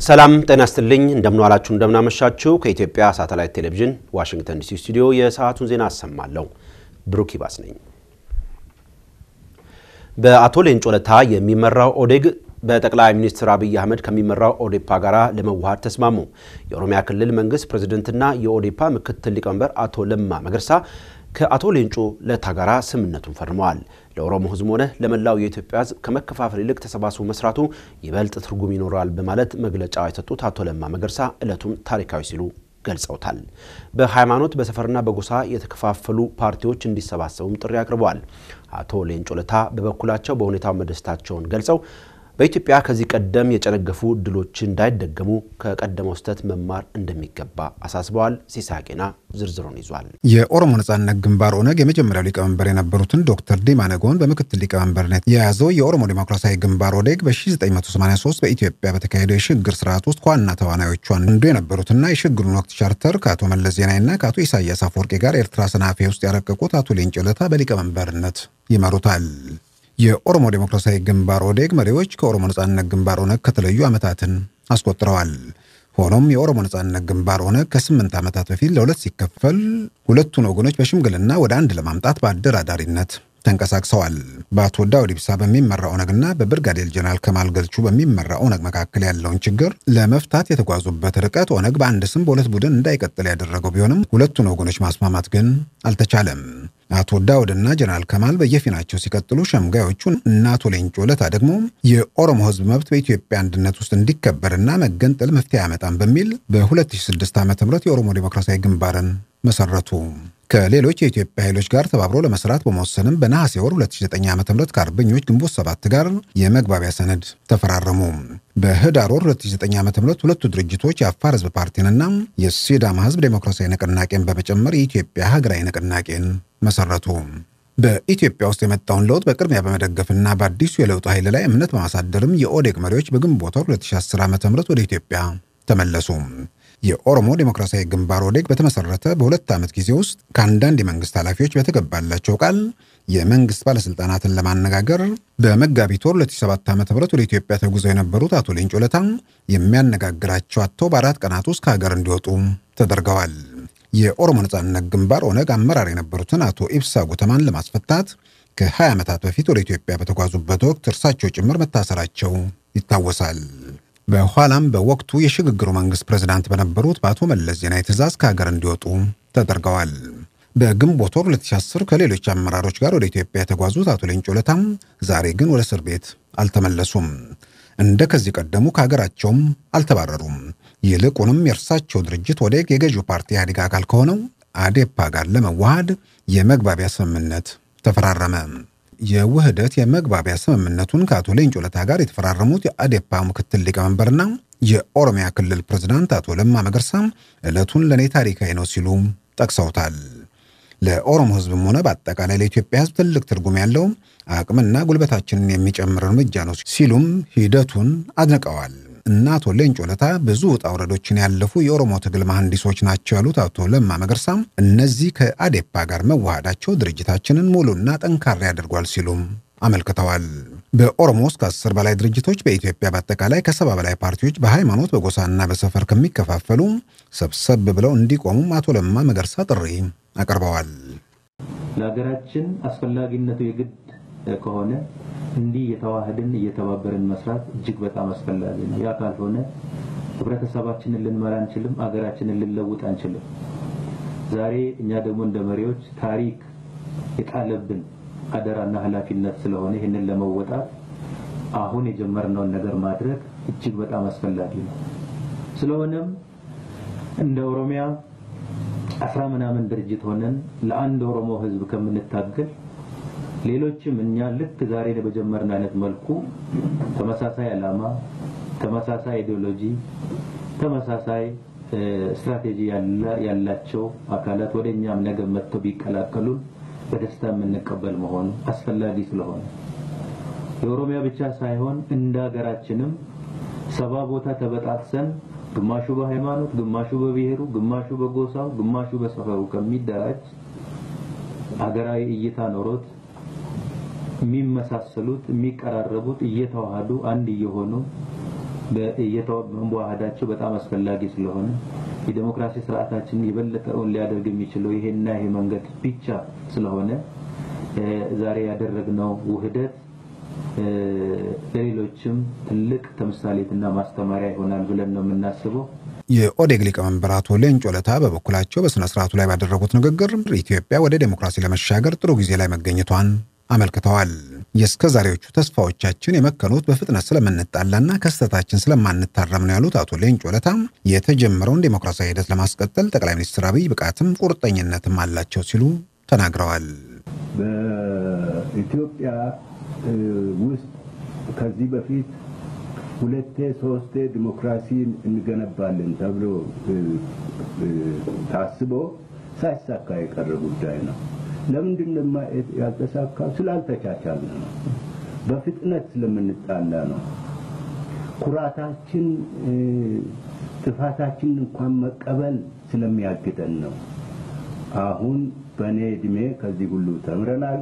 ሰላም ጤና ይስጥልኝ። እንደምንዋላችሁ እንደምናመሻችሁ። ከኢትዮጵያ ሳተላይት ቴሌቪዥን ዋሽንግተን ዲሲ ስቱዲዮ የሰዓቱን ዜና አሰማለሁ። ብሩክ ይባስ ነኝ። በአቶ ሌንጮ ለታ የሚመራው ኦዴግ በጠቅላይ ሚኒስትር አብይ አህመድ ከሚመራው ኦዴፓ ጋር ለመዋሃድ ተስማሙ። የኦሮሚያ ክልል መንግስት ፕሬዝደንትና የኦዴፓ ምክትል ሊቀመንበር አቶ ለማ መገርሳ ከአቶ ሌንጮ ለታ ጋር ስምምነቱን ፈርመዋል። ለኦሮሞ ሕዝብ ሆነ ለመላው የኢትዮጵያ ሕዝብ ከመከፋፈል ይልቅ ተሰባስቦ መስራቱ ይበልጥ ትርጉም ይኖረዋል በማለት መግለጫ የሰጡት አቶ ለማ መገርሳ ዕለቱን ታሪካዊ ሲሉ ገልጸውታል። በሃይማኖት በሰፈርና በጎሳ የተከፋፈሉ ፓርቲዎች እንዲሰባሰቡም ጥሪ አቅርበዋል። አቶ ሌንጮ ለታ በበኩላቸው በሁኔታው መደሰታቸውን ገልጸው በኢትዮጵያ ከዚህ ቀደም የጨነገፉ ድሎች እንዳይደገሙ ከቀደመው ስህተት መማር እንደሚገባ አሳስበዋል። ሲሳቄና ዝርዝሩን ይዟል። የኦሮሞ ነጻነት ግንባር ኦነግ የመጀመሪያው ሊቀመንበር የነበሩትን ዶክተር ዲማ ነጎን በምክትል ሊቀመንበርነት የያዘው የኦሮሞ ዴሞክራሲያዊ ግንባር ኦዴግ በ1983 በኢትዮጵያ በተካሄደው የሽግግር ስርዓት ውስጥ ከዋና ተዋናዮቹ አንዱ የነበሩትና የሽግግሩን ወቅት ቻርተር ከአቶ መለስ ዜናዊና ከአቶ ኢሳያስ አፈወርቂ ጋር ኤርትራ ሰናፌ ውስጥ ያረቀቁት አቶ ሌንጮ ለታ በሊቀመንበርነት ይመሩታል። የኦሮሞ ዴሞክራሲያዊ ግንባር ኦዴግ መሪዎች ከኦሮሞ ነጻነት ግንባር ኦነግ ከተለዩ ዓመታትን አስቆጥረዋል። ሆኖም የኦሮሞ ነጻነት ግንባር ኦነግ ከስምንት ዓመታት በፊት ለሁለት ሲከፈል ሁለቱን ወገኖች በሽምግልና ወደ አንድ ለማምጣት በአደራዳሪነት ተንቀሳቅሰዋል። በአቶ ዳውድ ኢብሳ በሚመራ ኦነግና በብርጋዴር ጀነራል ከማል ገልቹ በሚመራ ኦነግ መካከል ያለውን ችግር ለመፍታት የተጓዙበት ርቀት ኦነግ በአንድ ስም በሁለት ቡድን እንዳይቀጥል ያደረገው ቢሆንም ሁለቱን ወገኖች ማስማማት ግን አልተቻለም። አቶ ዳውድና ጀነራል ከማል በየፊናቸው ሲቀጥሉ፣ ሸምጋዮቹ እና አቶ ሌንጮ ለታ ደግሞ የኦሮሞ ሕዝብ መብት በኢትዮጵያ አንድነት ውስጥ እንዲከበርና መገንጠል መፍትሄ አያመጣም በሚል በ2006 ዓ ም የኦሮሞ ዴሞክራሲያዊ ግንባርን መሰረቱ። ከሌሎች የኢትዮጵያ ኃይሎች ጋር ተባብሮ ለመስራት በመወሰንም በነሐሴ ወር 2009 ዓ ም ከአርበኞች ግንቦት ሰባት ጋር የመግባቢያ ሰነድ ተፈራረሙ። በህዳር ወር 2009 ዓ ም ሁለቱ ድርጅቶች የአፋር ህዝብ ፓርቲንና የሲዳማ ህዝብ ዴሞክራሲያዊ ንቅናቄን በመጨመር የኢትዮጵያ ሀገራዊ ንቅናቄን መሰረቱ። በኢትዮጵያ ውስጥ የመጣውን ለውጥ በቅድሚያ በመደገፍና በአዲሱ የለውጥ ኃይል ላይ እምነት በማሳደርም የኦዴግ መሪዎች በግንቦት ወር 2010 ዓ ም ወደ ኢትዮጵያ ተመለሱ። የኦሮሞ ዴሞክራሲያዊ ግንባር ኦዴግ በተመሰረተ በሁለት ዓመት ጊዜ ውስጥ ከአንዳንድ የመንግስት ኃላፊዎች በተገባላቸው ቃል የመንግስት ባለሥልጣናትን ለማነጋገር በመጋቢት ወር 2007 ዓ ም ወደ ኢትዮጵያ ተጉዘው የነበሩት አቶ ሌንጮ ለታ የሚያነጋግራቸው አጥተው በአራት ቀናት ውስጥ ከሀገር እንዲወጡ ተደርገዋል። የኦሮሞ ነጻነት ግንባር ኦነግ አመራር የነበሩትን አቶ ኢብሳ ጉተማን ለማስፈታት ከ20 ዓመታት በፊት ወደ ኢትዮጵያ በተጓዙበት ወቅት እርሳቸው ጭምር መታሰራቸው ይታወሳል። በኋላም በወቅቱ የሽግግሩ መንግስት ፕሬዝዳንት በነበሩት በአቶ መለስ ዜናዊ ትእዛዝ ከሀገር እንዲወጡ ተደርገዋል። በግንቦት ወር 2010 ከሌሎች አመራሮች ጋር ወደ ኢትዮጵያ የተጓዙት አቶ ሌንጮ ለታም ዛሬ ግን ወደ እስር ቤት አልተመለሱም። እንደ ከዚህ ቀደሙ ከሀገራቸውም አልተባረሩም። ይልቁንም የእርሳቸው ድርጅት ኦዴግ የገዢው ፓርቲ ኢህአዴግ አካል ከሆነው አዴፓ ጋር ለመዋሃድ የመግባቢያ ስምምነት ተፈራረመ። የውህደት የመግባቢያ ስምምነቱን ከአቶ ሌንጮ ለታ ጋር የተፈራረሙት የአዴፓ ምክትል ሊቀመንበርና የኦሮሚያ ክልል ፕሬዝዳንት አቶ ለማ መገርሳ ዕለቱን ለእኔ ታሪካዊ ነው ሲሉ ጠቅሰውታል። ለኦሮሞ ሕዝብም ሆነ በአጠቃላይ ለኢትዮጵያ ሕዝብ ትልቅ ትርጉም ያለው አቅምና ጉልበታችንን የሚጨምር እርምጃ ነው ሲሉም ሂደቱን አድንቀዋል። እና አቶ ሌንጮ ለታ ብዙ ውጣ ውረዶችን ያለፉ የኦሮሞ ትግል መሐንዲሶች ናቸው ያሉት አቶ ለማ መገርሳ እነዚህ ከአዴፓ ጋር መዋሃዳቸው ድርጅታችንን ሙሉና ጠንካራ ያደርጓል ሲሉም አመልክተዋል። በኦሮሞ ውስጥ ከአስር በላይ ድርጅቶች በኢትዮጵያ በአጠቃላይ ከሰባ በላይ ፓርቲዎች በሃይማኖት በጎሳና በሰፈር ከሚከፋፈሉ ሰብሰብ ብለው እንዲቆሙም አቶ ለማ መገርሳ ጥሪ አቅርበዋል። ለሀገራችን አስፈላጊነቱ የግድ ከሆነ እንዲህ እየተዋህድን እየተባበርን መስራት እጅግ በጣም አስፈላጊ ነው። ያ ካልሆነ ህብረተሰባችንን ልንመራ አንችልም፣ አገራችንን ልንለውጥ አንችልም። ዛሬ እኛ ደግሞ እንደ መሪዎች ታሪክ የጣለብን አደራና ኃላፊነት ስለሆነ ይህንን ለመወጣት አሁን የጀመርነውን ነገር ማድረግ እጅግ በጣም አስፈላጊ ነው። ስለሆነም እንደ ኦሮሚያ አስራ ምናምን ድርጅት ሆነን ለአንድ ኦሮሞ ህዝብ ከምንታገል ሌሎችም እኛ ልክ ዛሬ በጀመርን አይነት መልኩ ተመሳሳይ ዓላማ፣ ተመሳሳይ ኢዲዮሎጂ፣ ተመሳሳይ ስትራቴጂ ያላቸው አካላት ወደ እኛም ነገ መጥተው ቢቀላቀሉን በደስታ የምንቀበል መሆኑ አስፈላጊ ስለሆነ የኦሮሚያ ብቻ ሳይሆን እንደ ሀገራችንም ሰባ ቦታ ተበጣጥሰን ግማሹ በሃይማኖት፣ ግማሹ በብሔሩ፣ ግማሹ በጎሳው፣ ግማሹ በሰፈሩ ከሚደራጅ ሀገራዊ እይታ ኖሮት የሚመሳሰሉት የሚቀራረቡት እየተዋሃዱ አንድ እየሆኑ መዋሃዳቸው በጣም አስፈላጊ ስለሆነ የዴሞክራሲ ስርዓታችንን የበለጠውን ሊያደርግ የሚችለው ይሄና ይሄ መንገድ ብቻ ስለሆነ ዛሬ ያደረግነው ውህደት ለሌሎችም ትልቅ ተምሳሌትና ማስተማሪያ ይሆናል ብለን ነው የምናስበው። የኦዴግ ሊቀመንበር አቶ ሌንጮ ለታ በበኩላቸው በሥነ ሥርዓቱ ላይ ባደረጉት ንግግር ኢትዮጵያ ወደ ዴሞክራሲ ለመሻገር ጥሩ ጊዜ ላይ መገኘቷን አመልክተዋል። የእስከ ዛሬዎቹ ተስፋዎቻችን የመከኑት በፍጥነት ስለምንጣላና ከስህተታችን ስለማንታረም ነው ያሉት አቶ ሌንጮ ለታ የተጀመረውን ዴሞክራሲያዊ ሂደት ለማስቀጠል ጠቅላይ ሚኒስትር አብይ ብቃትም ቁርጠኝነትም አላቸው ሲሉ ተናግረዋል። በኢትዮጵያ ውስጥ ከዚህ በፊት ሁለቴ ሶስቴ ዲሞክራሲን እንገነባለን ተብሎ ታስቦ ሳይሳካ የቀረ ጉዳይ ነው። ለምንድን ነው ያልተሳካው? ስላልተቻቻልን ነው። በፍጥነት ስለምንጣላ ነው። ኩራታችን ጥፋታችን እንኳን መቀበል ስለሚያግደን ነው። አሁን በእኔ እድሜ ከዚህ ሁሉ ተምረናል።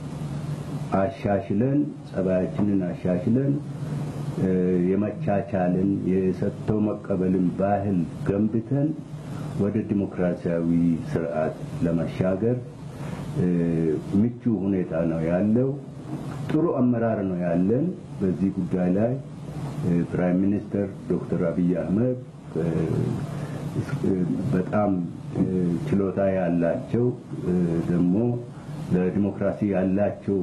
አሻሽለን ጸባያችንን አሻሽለን የመቻቻልን የሰጥቶ መቀበልን ባህል ገንብተን ወደ ዲሞክራሲያዊ ስርዓት ለመሻገር ምቹ ሁኔታ ነው ያለው። ጥሩ አመራር ነው ያለን። በዚህ ጉዳይ ላይ ፕራይም ሚኒስተር ዶክተር አብይ አህመድ በጣም ችሎታ ያላቸው ደግሞ ለዲሞክራሲ ያላቸው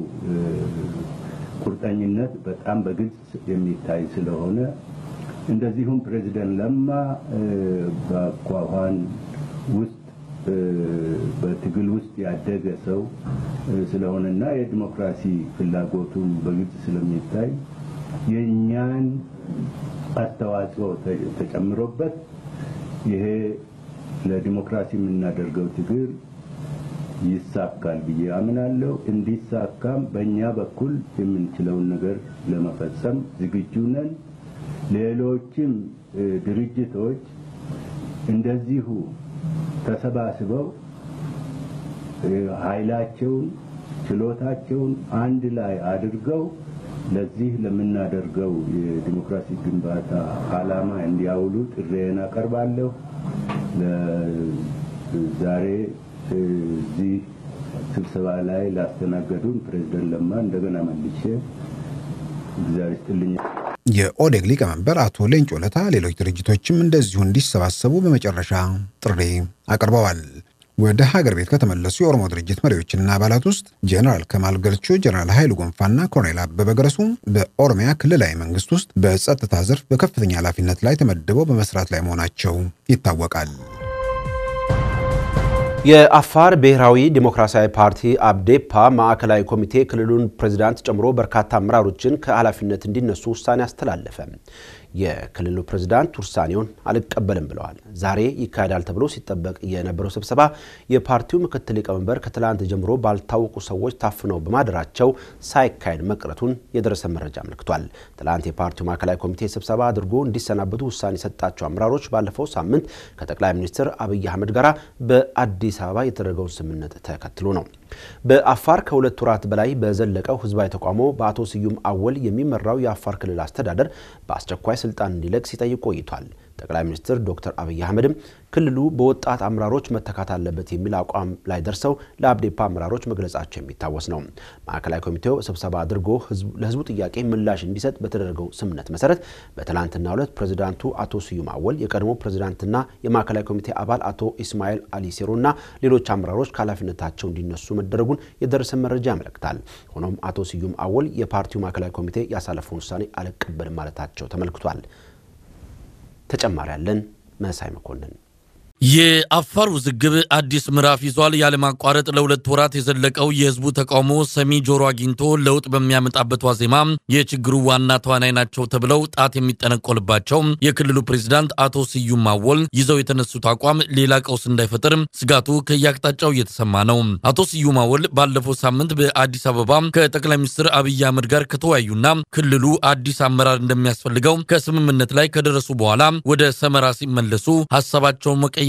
ቁርጠኝነት በጣም በግልጽ የሚታይ ስለሆነ እንደዚሁም ፕሬዚደንት ለማ በአኳኋን ውስጥ በትግል ውስጥ ያደገ ሰው ስለሆነና የዲሞክራሲ ፍላጎቱን በግልጽ ስለሚታይ የእኛን አስተዋጽኦ ተጨምሮበት ይሄ ለዲሞክራሲ የምናደርገው ትግል ይሳካል ብዬ አምናለሁ። እንዲሳካም በእኛ በኩል የምንችለውን ነገር ለመፈጸም ዝግጁ ነን። ሌሎችም ድርጅቶች እንደዚሁ ተሰባስበው ኃይላቸውን፣ ችሎታቸውን አንድ ላይ አድርገው ለዚህ ለምናደርገው የዲሞክራሲ ግንባታ ዓላማ እንዲያውሉ ጥሬን አቀርባለሁ። ዛሬ እዚህ ስብሰባ ላይ ላስተናገዱን ፕሬዝደንት ለማ እንደገና መልሼ እግዚአብሔር ይስጥልኝ። የኦዴግ ሊቀመንበር አቶ ሌንጮ ለታ ሌሎች ድርጅቶችም እንደዚሁ እንዲሰባሰቡ በመጨረሻ ጥሪ አቅርበዋል። ወደ ሀገር ቤት ከተመለሱ የኦሮሞ ድርጅት መሪዎችና አባላት ውስጥ ጀነራል ከማል ገልቾ፣ ጀነራል ኃይሉ ጎንፋና ኮሎኔል አበበ ገረሱ በኦሮሚያ ክልላዊ መንግስት ውስጥ በጸጥታ ዘርፍ በከፍተኛ ኃላፊነት ላይ ተመድበው በመስራት ላይ መሆናቸው ይታወቃል። የአፋር ብሔራዊ ዲሞክራሲያዊ ፓርቲ አብዴፓ ማዕከላዊ ኮሚቴ ክልሉን ፕሬዚዳንት ጨምሮ በርካታ አመራሮችን ከኃላፊነት እንዲነሱ ውሳኔ አስተላለፈ። የክልሉ ፕሬዝዳንት ውሳኔውን አልቀበልም ብለዋል። ዛሬ ይካሄዳል ተብሎ ሲጠበቅ የነበረው ስብሰባ የፓርቲው ምክትል ሊቀመንበር ከትላንት ጀምሮ ባልታወቁ ሰዎች ታፍነው በማደራቸው ሳይካሄድ መቅረቱን የደረሰ መረጃ አመልክቷል። ትላንት የፓርቲው ማዕከላዊ ኮሚቴ ስብሰባ አድርጎ እንዲሰናበቱ ውሳኔ የሰጣቸው አመራሮች ባለፈው ሳምንት ከጠቅላይ ሚኒስትር አብይ አህመድ ጋር በአዲስ አበባ የተደረገውን ስምምነት ተከትሎ ነው። በአፋር ከሁለት ወራት በላይ በዘለቀው ህዝባዊ ተቃውሞ በአቶ ስዩም አወል የሚመራው የአፋር ክልል አስተዳደር በአስቸኳይ ስልጣን እንዲለቅ ሲጠይቅ ቆይቷል። ጠቅላይ ሚኒስትር ዶክተር አብይ አህመድም ክልሉ በወጣት አመራሮች መተካት አለበት የሚል አቋም ላይ ደርሰው ለአብዴፓ አመራሮች መግለጻቸው የሚታወስ ነው። ማዕከላዊ ኮሚቴው ስብሰባ አድርጎ ለህዝቡ ጥያቄ ምላሽ እንዲሰጥ በተደረገው ስምምነት መሰረት በትላንትናው ዕለት ፕሬዚዳንቱ አቶ ስዩም አወል፣ የቀድሞ ፕሬዚዳንትና የማዕከላዊ ኮሚቴ አባል አቶ ኢስማኤል አሊ ሲሮና ሌሎች አመራሮች ከኃላፊነታቸው እንዲነሱ መደረጉን የደረሰ መረጃ ያመለክታል። ሆኖም አቶ ስዩም አወል የፓርቲው ማዕከላዊ ኮሚቴ ያሳለፈውን ውሳኔ አልቀበልም ማለታቸው ተመልክቷል። ተጨማሪ ያለን መሳይ መኮንን የአፋር ውዝግብ አዲስ ምዕራፍ ይዟል። ያለማቋረጥ ለሁለት ወራት የዘለቀው የህዝቡ ተቃውሞ ሰሚ ጆሮ አግኝቶ ለውጥ በሚያመጣበት ዋዜማ የችግሩ ዋና ተዋናይ ናቸው ተብለው ጣት የሚጠነቆልባቸው የክልሉ ፕሬዚዳንት አቶ ስዩም አወል ይዘው የተነሱት አቋም ሌላ ቀውስ እንዳይፈጥር ስጋቱ ከየአቅጣጫው እየተሰማ ነው። አቶ ስዩም አወል ባለፈው ሳምንት በአዲስ አበባ ከጠቅላይ ሚኒስትር አብይ አህመድ ጋር ከተወያዩና ክልሉ አዲስ አመራር እንደሚያስፈልገው ከስምምነት ላይ ከደረሱ በኋላ ወደ ሰመራ ሲመለሱ ሀሳባቸውን መቀየር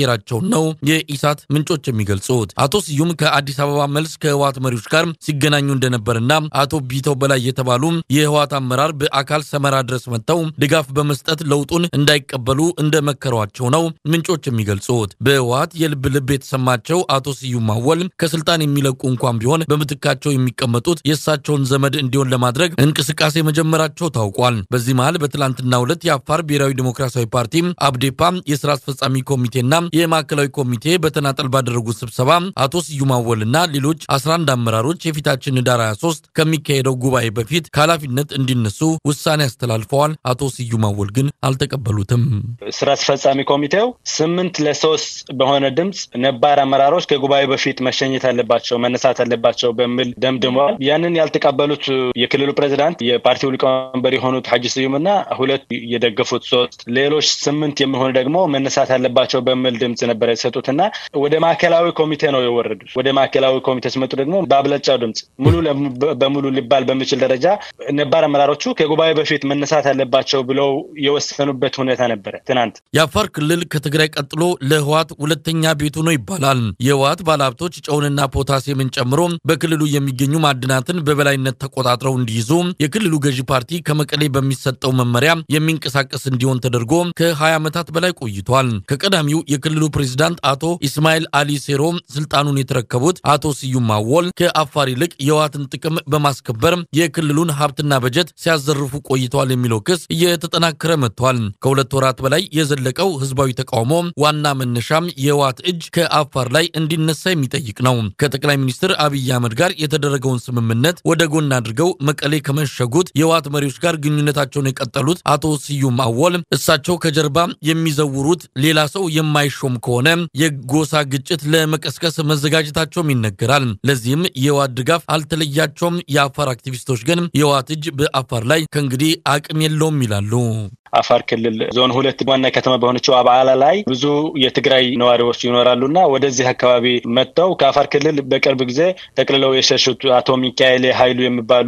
መቀየራቸውን ነው የኢሳት ምንጮች የሚገልጹት። አቶ ስዩም ከአዲስ አበባ መልስ ከህወሓት መሪዎች ጋር ሲገናኙ እንደነበርና አቶ ቢተው በላይ የተባሉ የህወሓት አመራር በአካል ሰመራ ድረስ መጥተው ድጋፍ በመስጠት ለውጡን እንዳይቀበሉ እንደመከሯቸው ነው ምንጮች የሚገልጹት። በህወሓት የልብ ልብ የተሰማቸው አቶ ስዩም አወል ከስልጣን የሚለቁ እንኳን ቢሆን በምትካቸው የሚቀመጡት የእሳቸውን ዘመድ እንዲሆን ለማድረግ እንቅስቃሴ መጀመራቸው ታውቋል። በዚህ መሃል በትላንትናው ዕለት የአፋር ብሔራዊ ዴሞክራሲያዊ ፓርቲ አብዴፓ የስራ አስፈጻሚ ኮሚቴና የማዕከላዊ ኮሚቴ በተናጠል ባደረጉት ስብሰባ አቶ ስዩም አወልና ሌሎች 11 አመራሮች የፊታችን ህዳር 23 ከሚካሄደው ጉባኤ በፊት ከኃላፊነት እንዲነሱ ውሳኔ አስተላልፈዋል። አቶ ስዩም አወል ግን አልተቀበሉትም። ስራ አስፈጻሚ ኮሚቴው ስምንት ለሶስት በሆነ ድምፅ ነባር አመራሮች ከጉባኤ በፊት መሸኘት አለባቸው፣ መነሳት አለባቸው በሚል ደምድመዋል። ያንን ያልተቀበሉት የክልሉ ፕሬዚዳንት የፓርቲው ሊቀመንበር የሆኑት ሐጂ ስዩምና ሁለት የደገፉት ሶስት ሌሎች ስምንት የሚሆኑ ደግሞ መነሳት አለባቸው በሚል ድምፅ ነበር የተሰጡትና ወደ ማዕከላዊ ኮሚቴ ነው የወረዱት። ወደ ማዕከላዊ ኮሚቴ ሲመጡ ደግሞ በአብላጫው ድምፅ ሙሉ በሙሉ ሊባል በሚችል ደረጃ ነባር አመራሮቹ ከጉባኤ በፊት መነሳት አለባቸው ብለው የወሰኑበት ሁኔታ ነበረ ትናንት። የአፋር ክልል ከትግራይ ቀጥሎ ለህወሓት ሁለተኛ ቤቱ ነው ይባላል። የህወሓት ባለሀብቶች ጨውንና ፖታሲየምን ጨምሮ በክልሉ የሚገኙ ማዕድናትን በበላይነት ተቆጣጥረው እንዲይዙ የክልሉ ገዢ ፓርቲ ከመቀሌ በሚሰጠው መመሪያ የሚንቀሳቀስ እንዲሆን ተደርጎ ከ20 ዓመታት በላይ ቆይቷል። ከቀዳሚው የክልሉ ፕሬዚዳንት አቶ ኢስማኤል አሊ ሴሮ ስልጣኑን የተረከቡት አቶ ስዩም አወል ከአፋር ይልቅ የህወሓትን ጥቅም በማስከበር የክልሉን ሀብትና በጀት ሲያዘርፉ ቆይተዋል የሚለው ክስ እየተጠናከረ መጥቷል። ከሁለት ወራት በላይ የዘለቀው ህዝባዊ ተቃውሞ ዋና መነሻም የህወሓት እጅ ከአፋር ላይ እንዲነሳ የሚጠይቅ ነው። ከጠቅላይ ሚኒስትር አብይ አህመድ ጋር የተደረገውን ስምምነት ወደ ጎን አድርገው መቀሌ ከመሸጉት የህወሓት መሪዎች ጋር ግንኙነታቸውን የቀጠሉት አቶ ስዩም አወል እሳቸው ከጀርባ የሚዘውሩት ሌላ ሰው የማይሾም ከሆነ የጎሳ ግጭት ለመቀስቀስ መዘጋጀታቸውም ይነገራል። ለዚህም የህወሓት ድጋፍ አልተለያቸውም። የአፋር አክቲቪስቶች ግን የህወሓት እጅ በአፋር ላይ ከእንግዲህ አቅም የለውም ይላሉ። አፋር ክልል ዞን ሁለት ዋና ከተማ በሆነችው አብዓላ ላይ ብዙ የትግራይ ነዋሪዎች ይኖራሉና ወደዚህ አካባቢ መጥተው ከአፋር ክልል በቅርብ ጊዜ ጠቅልለው የሸሹት አቶ ሚካኤል ኃይሉ የሚባሉ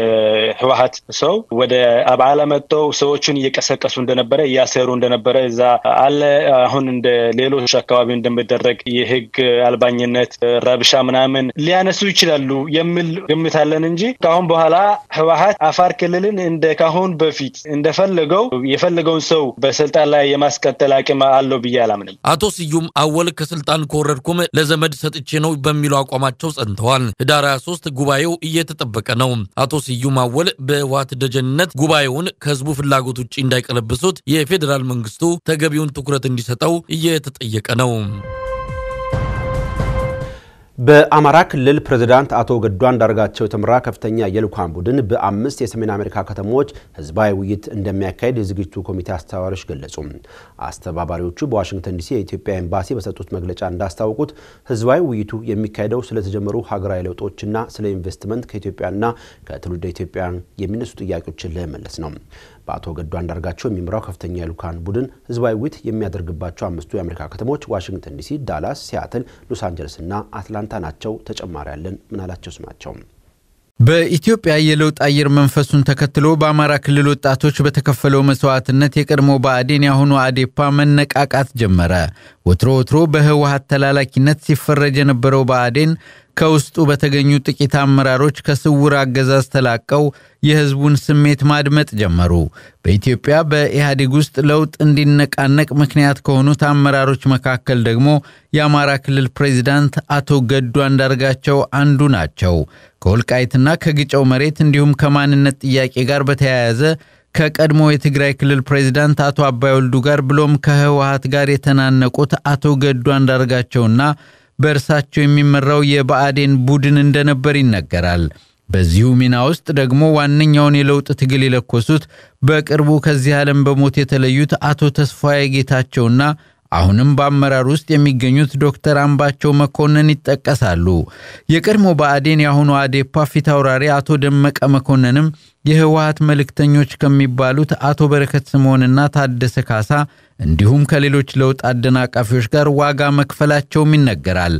የህወሓት ሰው ወደ አብዓላ መጥተው ሰዎቹን እየቀሰቀሱ እንደነበረ እያሰሩ እንደነበረ እዛ አለ። አሁን እንደ ሌሎች አካባቢ እንደሚደረግ የህግ አልባኝነት፣ ረብሻ ምናምን ሊያነሱ ይችላሉ የሚል ግምት አለን እንጂ ከአሁን በኋላ ህወሓት አፋር ክልልን እንደ ካሁን በፊት እንደፈለገው የፈለገውን ሰው በስልጣን ላይ የማስቀጠል አቅም አለው ብዬ አላምንም። አቶ ስዩም አወል ከስልጣን ከወረድኩም ለዘመድ ሰጥቼ ነው በሚለው አቋማቸው ጸንተዋል። ህዳር 23 ጉባኤው እየተጠበቀ ነው። አቶ ስዩም አወል በህወሓት ደጀንነት ጉባኤውን ከህዝቡ ፍላጎት ውጭ እንዳይቀለብሱት የፌዴራል መንግስቱ ተገቢውን ትኩረት እንዲሰጠው እየተጠየቀ ነው። በአማራ ክልል ፕሬዝዳንት አቶ ገዱ አንዳርጋቸው የተመራ ከፍተኛ የልዑካን ቡድን በአምስት የሰሜን አሜሪካ ከተሞች ህዝባዊ ውይይት እንደሚያካሄድ የዝግጅቱ ኮሚቴ አስተባባሪዎች ገለጹ። አስተባባሪዎቹ በዋሽንግተን ዲሲ የኢትዮጵያ ኤምባሲ በሰጡት መግለጫ እንዳስታወቁት ህዝባዊ ውይይቱ የሚካሄደው ስለተጀመሩ ሀገራዊ ለውጦችና ስለ ኢንቨስትመንት ከኢትዮጵያና ከትውልደ ኢትዮጵያውያን የሚነሱ ጥያቄዎችን ለመመለስ ነው። በአቶ ገዱ አንዳርጋቸው የሚመራው ከፍተኛ የልዑካን ቡድን ህዝባዊ ውይይት የሚያደርግባቸው አምስቱ የአሜሪካ ከተሞች ዋሽንግተን ዲሲ፣ ዳላስ፣ ሲያትል፣ ሎስ አንጀለስ እና አትላንታ ናቸው። ተጨማሪ ያለን ምናላቸው ስማቸው በኢትዮጵያ የለውጥ አየር መንፈሱን ተከትሎ በአማራ ክልል ወጣቶች በተከፈለው መስዋዕትነት የቀድሞ ብአዴን የአሁኑ አዴፓ መነቃቃት ጀመረ። ወትሮ ወትሮ በህወሀት ተላላኪነት ሲፈረጅ የነበረው ብአዴን ከውስጡ በተገኙ ጥቂት አመራሮች ከስውር አገዛዝ ተላቀው የህዝቡን ስሜት ማድመጥ ጀመሩ። በኢትዮጵያ በኢህአዴግ ውስጥ ለውጥ እንዲነቃነቅ ምክንያት ከሆኑት አመራሮች መካከል ደግሞ የአማራ ክልል ፕሬዚዳንት አቶ ገዱ አንዳርጋቸው አንዱ ናቸው። ከወልቃይትና ከግጨው መሬት እንዲሁም ከማንነት ጥያቄ ጋር በተያያዘ ከቀድሞ የትግራይ ክልል ፕሬዚዳንት አቶ አባይ ወልዱ ጋር ብሎም ከህወሀት ጋር የተናነቁት አቶ ገዱ አንዳርጋቸውና በእርሳቸው የሚመራው የብአዴን ቡድን እንደነበር ይነገራል። በዚሁ ሚና ውስጥ ደግሞ ዋነኛውን የለውጥ ትግል የለኮሱት በቅርቡ ከዚህ ዓለም በሞት የተለዩት አቶ ተስፋዬ ጌታቸውና አሁንም በአመራር ውስጥ የሚገኙት ዶክተር አምባቸው መኮንን ይጠቀሳሉ። የቀድሞ ብአዴን የአሁኑ አዴፓ ፊት አውራሪ አቶ ደመቀ መኮንንም የህወሀት መልእክተኞች ከሚባሉት አቶ በረከት ስምዖንና ታደሰ ካሳ እንዲሁም ከሌሎች ለውጥ አደናቃፊዎች ጋር ዋጋ መክፈላቸውም ይነገራል።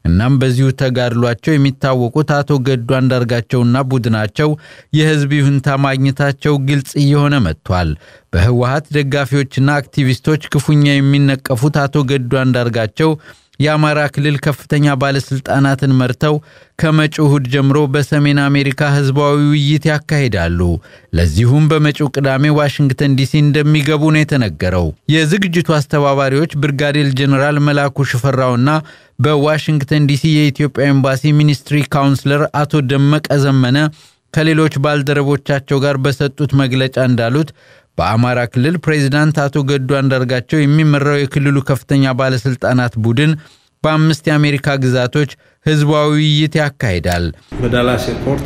እናም በዚሁ ተጋድሏቸው የሚታወቁት አቶ ገዱ አንዳርጋቸውና ቡድናቸው የህዝብ ይሁንታ ማግኘታቸው ግልጽ እየሆነ መጥቷል። በህወሀት ደጋፊዎችና አክቲቪስቶች ክፉኛ የሚነቀፉት አቶ ገዱ አንዳርጋቸው የአማራ ክልል ከፍተኛ ባለስልጣናትን መርተው ከመጪው እሁድ ጀምሮ በሰሜን አሜሪካ ህዝባዊ ውይይት ያካሂዳሉ። ለዚሁም በመጪው ቅዳሜ ዋሽንግተን ዲሲ እንደሚገቡ ነው የተነገረው። የዝግጅቱ አስተባባሪዎች ብርጋዴር ጀኔራል መላኩ ሽፈራውና በዋሽንግተን ዲሲ የኢትዮጵያ ኤምባሲ ሚኒስትሪ ካውንስለር አቶ ደመቀ ዘመነ ከሌሎች ባልደረቦቻቸው ጋር በሰጡት መግለጫ እንዳሉት በአማራ ክልል ፕሬዚዳንት አቶ ገዱ አንዳርጋቸው የሚመራው የክልሉ ከፍተኛ ባለስልጣናት ቡድን በአምስት የአሜሪካ ግዛቶች ህዝባዊ ውይይት ያካሂዳል። በዳላስ ኤርፖርት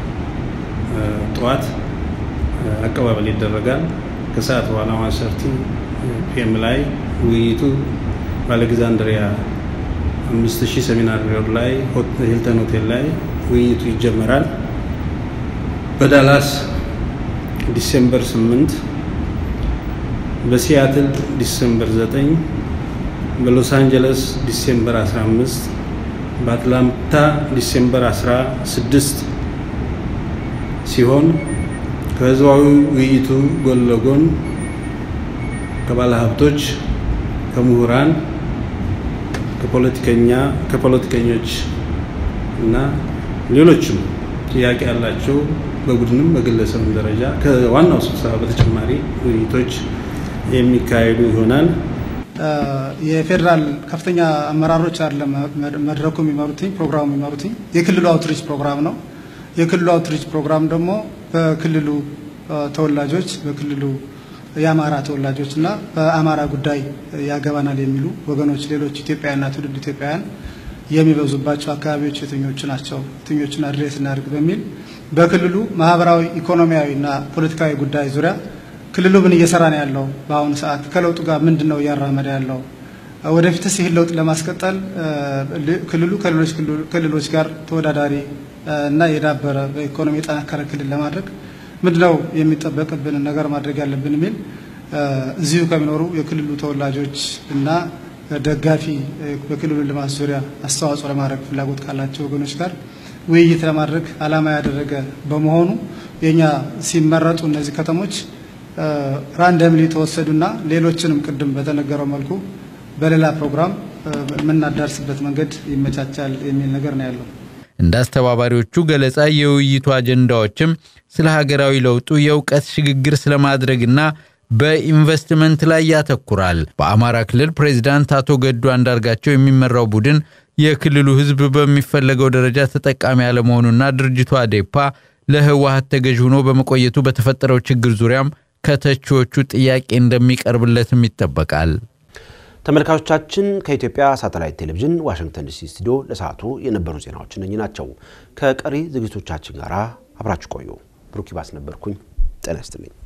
ጠዋት አቀባበል ይደረጋል። ከሰዓት በኋላ ዋሰርቲ ፒኤም ላይ ውይይቱ በአሌግዛንድሪያ አምስት ሺህ ሰሚናር ሮድ ላይ ሂልተን ሆቴል ላይ ውይይቱ ይጀመራል። በዳላስ ዲሴምበር 8 በሲያትል ዲሴምበር 9 በሎስ አንጀለስ ዲሴምበር 15 በአትላንታ ዲሴምበር 16 ሲሆን ከህዝባዊ ውይይቱ ጎን ለጎን ከባለ ሀብቶች፣ ከምሁራን፣ ከፖለቲከኛ ከፖለቲከኞች እና ሌሎችም ጥያቄ ያላቸው በቡድንም በግለሰብም ደረጃ ከዋናው ስብሰባ በተጨማሪ ውይይቶች የሚካሄዱ ይሆናል። የፌዴራል ከፍተኛ አመራሮች አይደለም መድረኩ የሚመሩትኝ ፕሮግራሙ የሚመሩትኝ የክልሉ አውትሪች ፕሮግራም ነው። የክልሉ አውትሪች ፕሮግራም ደግሞ በክልሉ ተወላጆች በክልሉ የአማራ ተወላጆች እና በአማራ ጉዳይ ያገባናል የሚሉ ወገኖች ሌሎች ኢትዮጵያውያንና ትውልድ ኢትዮጵያውያን የሚበዙባቸው አካባቢዎች የትኞቹ ናቸው፣ የትኞቹን አድሬስ እናድርግ በሚል በክልሉ ማህበራዊ፣ ኢኮኖሚያዊ እና ፖለቲካዊ ጉዳይ ዙሪያ ክልሉ ምን እየሰራ ነው ያለው፣ በአሁኑ ሰዓት ከለውጡ ጋር ምንድን ነው እያራመደ ያለው፣ ወደፊትስ ይህን ለውጥ ለማስቀጠል ክልሉ ከሌሎች ክልሎች ጋር ተወዳዳሪ እና የዳበረ በኢኮኖሚ የጠናከረ ክልል ለማድረግ ምንድነው የሚጠበቅብን ነገር ማድረግ ያለብን የሚል እዚሁ ከሚኖሩ የክልሉ ተወላጆች እና ደጋፊ በክልሉ ልማት ዙሪያ አስተዋጽኦ ለማድረግ ፍላጎት ካላቸው ወገኖች ጋር ውይይት ለማድረግ ዓላማ ያደረገ በመሆኑ የኛ ሲመረጡ እነዚህ ከተሞች ራንደምሊ የተወሰዱና ሌሎችንም ቅድም በተነገረው መልኩ በሌላ ፕሮግራም የምናዳርስበት መንገድ ይመቻቻል የሚል ነገር ነው ያለው። እንደ አስተባባሪዎቹ ገለጻ የውይይቱ አጀንዳዎችም ስለ ሀገራዊ ለውጡ የእውቀት ሽግግር ስለማድረግና በኢንቨስትመንት ላይ ያተኩራል። በአማራ ክልል ፕሬዚዳንት አቶ ገዱ አንዳርጋቸው የሚመራው ቡድን የክልሉ ሕዝብ በሚፈለገው ደረጃ ተጠቃሚ ያለመሆኑና ድርጅቱ አዴፓ ለህወሀት ተገዥ ሆኖ በመቆየቱ በተፈጠረው ችግር ዙሪያም ከተቺዎቹ ጥያቄ እንደሚቀርብለትም ይጠበቃል። ተመልካቾቻችን ከኢትዮጵያ ሳተላይት ቴሌቪዥን ዋሽንግተን ዲሲ ስቱዲዮ ለሰዓቱ የነበሩ ዜናዎች እነኚህ ናቸው። ከቀሪ ዝግጅቶቻችን ጋር አብራችሁ ቆዩ። ብሩክ ይባስ ነበርኩኝ። ጤና ይስጥልኝ።